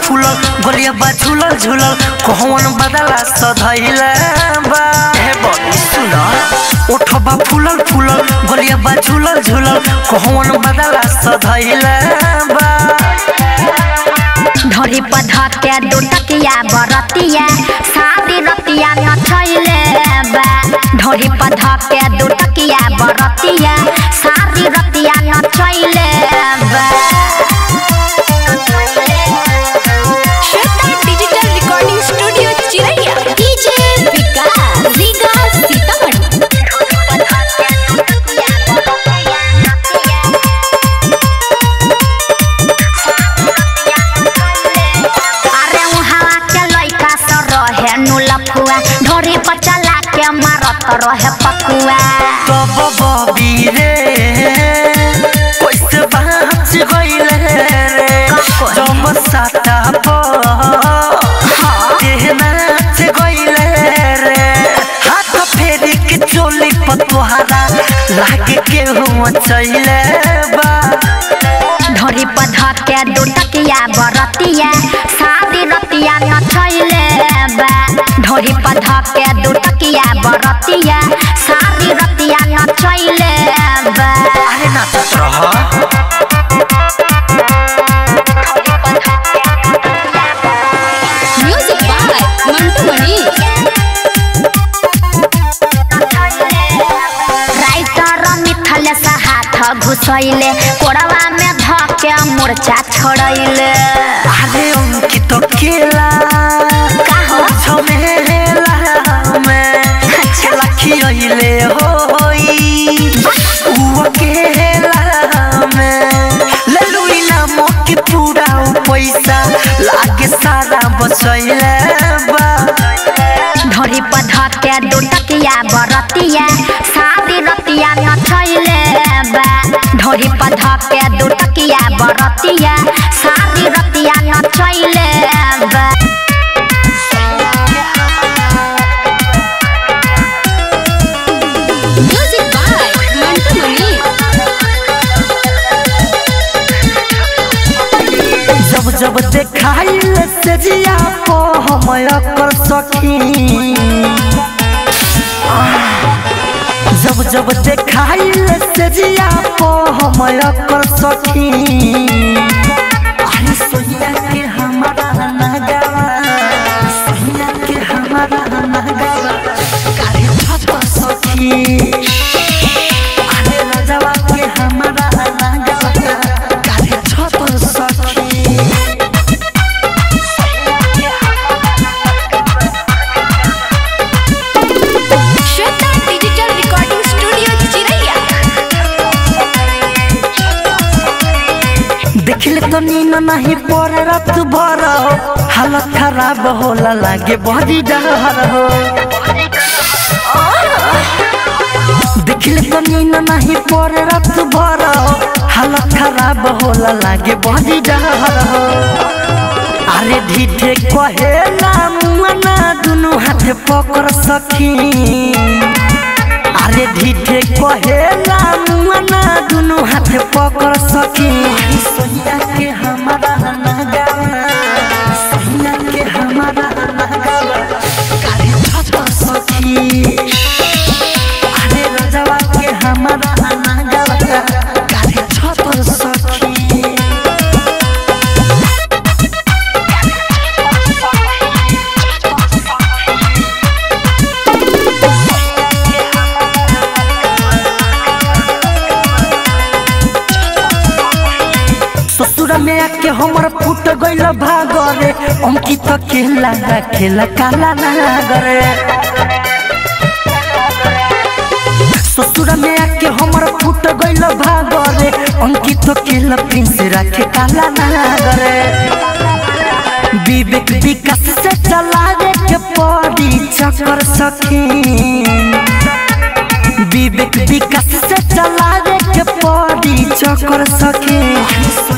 फूलल गलिया बा झूलल झूलल कहवन बदला सधैले बा हे बड़ी सुना ओठबा फूलल फूलल गलिया बा झूलल झूलल कहवन बदला सधैले बा ढोरी पधा के दुटकिया बरतिया शादी रतिया नचैले बा ढोरी पधा के दुटकिया बरतिया शादी रतिया नचैले बा Shweta digital recording studio Chiraiya DJ Vikas Riga Sitamarhi अरे उहाँ के लइका स रहे नुलफुआ ढोरी पर चला के मारत रहे पकुआ तब बबी रे कैसे बाँच गइले रे जब साता पर नाच गइले रे हाथ फेरी के चोली पर तोहरा लागे केहू चैले बा ढोरी पधा के दुटकिया बरतिया शादी रतिया नचैले बा ढोरी पधा के दुटकिया बरतिया शादी रतिया नचैले बा अरे नाचत रह music by Mantu Mani writer Mithal से हाथ घुसैले कोड़वा में धके मूर्छा छोड़ैले अरे उनकी तो केला काहो? झमेला में लखियले होई उ अकेला में ललुई नाम के पूरा उ पैसा लागे सारा बचैले बा ढोरी पधा के दुटकिया बरतिया शादी रतिया नचैले बा ढोरी पधा के दुटकिया बरतिया शादी रतिया नचैले बा म्यूजिक बाय मंटू मणि जब जब देखाइल से जिया को हम कर सखी जब जब देखाइल से जिया को हम कर सखी अरे सोनिया के हमारा नगवा सोनिया के हमारा नगवा कारे छत सखी अरे राजवा के हमारा नगवा कारे छत सखी श्वेता डिजिटल रिकॉर्डिंग स्टूडियो चिरैया देखले तो नीन नहीं पर रात भर हालत खराब होला लागे बड़ी डर हो देखले तो नीन नहीं पर रात भर हालत खराब होला लागे बड़ी डर हो अरे ढीठे कहे ना मुआना दुनु हाथ पकड़ सखी अरे ढीठे कहे ना मुआना दुनु हाथ पकड़ सखी सोनिया के हमारा नगावा सोनिया के हमारा नगावा कारे छत सखी अरे राजवा के हमारा नगावा कारे छत सखी ससुर में आके हमर फूट गइल भागरे अंकित खेला खेला काला नागरे ससुर में आके हमर फूट गइल भागरे अंकित खेला प्रिंस राखे काला नागरे विवेक विकास से चलावे के पड़ी चक्कर सखी विवेक विकास से चलावे के पड़ी चक्कर सखी